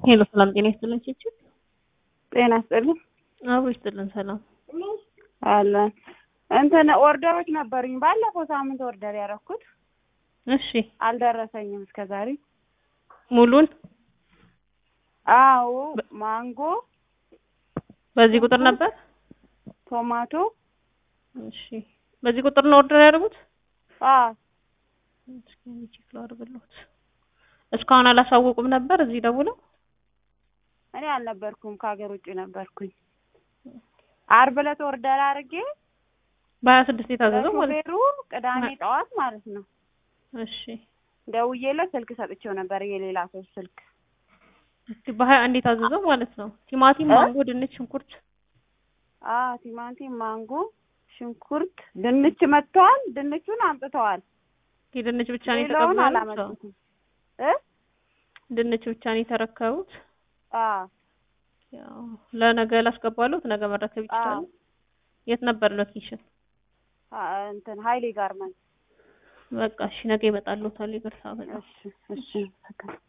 ሄሎ ሰላም ጤና ይስጥልን ቺቺ ጤና ይስጥልን አብሮ ይስጥልን ሰላም አለን እንትን ኦርደሮች ነበሩኝ ባለፈው ሳምንት ኦርደር ያደረኩት እሺ አልደረሰኝም እስከ ዛሬ ሙሉን አዎ ማንጎ በዚህ ቁጥር ነበር ቶማቶ እሺ በዚህ ቁጥር ነው ኦርደር ያደረጉት አዎ እስኪ እኔ ቼክ ላድርግልዎት እስካሁን አላሳወቁም ነበር እዚህ ደውለው እኔ አልነበርኩም ከሀገር ውጭ ነበርኩኝ አርብ ዕለት ኦርደር አድርጌ በሀያ ስድስት የታዘዘው ማለት ለሹፌሩ ቅዳሜ ጠዋት ማለት ነው እሺ ደውዬለት ስልክ ሰጥቼው ነበር የሌላ ሰው ስልክ እስኪ በሀያ አንድ የታዘዘው ማለት ነው ቲማቲም እ? ማንጎ ድንች ሽንኩርት አ ቲማቲም ማንጎ ሽንኩርት ድንች መጥተዋል ድንቹን አምጥተዋል ድንች ብቻ ነው ሌላውን የተቀበሉት አላመጡትም እ ድንች ብቻ ነው የተረከቡት አ ያው ለነገ ላስገባሉት ነገ መረከብ ይችላሉ የት ነበር ሎኬሽን አ እንትን ሀይሌ ጋርመንት በቃ እሺ ነገ ይመጣልዎታል ይቅርታ በጣም እሺ እሺ